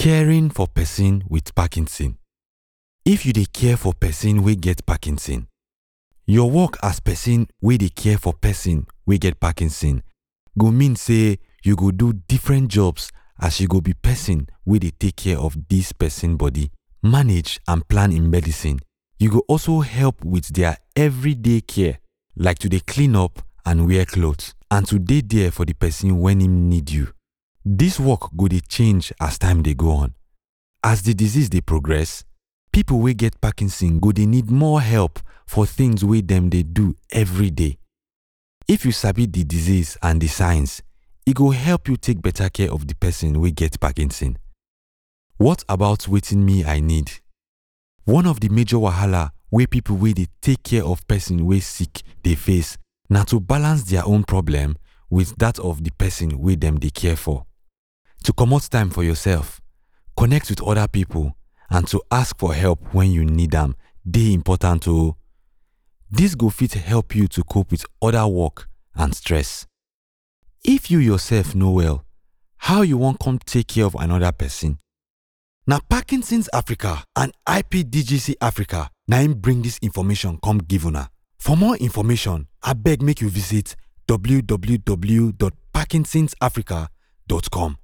Caring for person with Parkinson. If you dey care for person wey get Parkinson, your work as person wey dey care for person wey get Parkinson go mean say you go do different jobs as you go be person wey dey take care of dis person body, manage and plan im medicine. You go also help with their everyday care like to dey clean up and wear cloth and to dey there for the person when im need you. Dis work go dey change as time dey go on. As the disease dey progress, people wey get Parkinson go dey need more help for things wey dem dey do every day. If you sabi the disease and the signs, e go help you take better care of the person wey get Parkinson. What about wetin me I need? One of the major wahala wey people wey dey take care of person wey sick dey face na to balance their own problem with that of the person wey dem dey care for. To comot time for yourself, connect with other people and to ask for help when you need am dey important o. Dis go fit help you to cope with other work and stress. If you yourself no well, how you wan come take care of another person? Na Parkinson's Africa and IPDGC Africa na im bring dis information come give una. For more information, abeg make you visit www.parkinsonsafrica.com.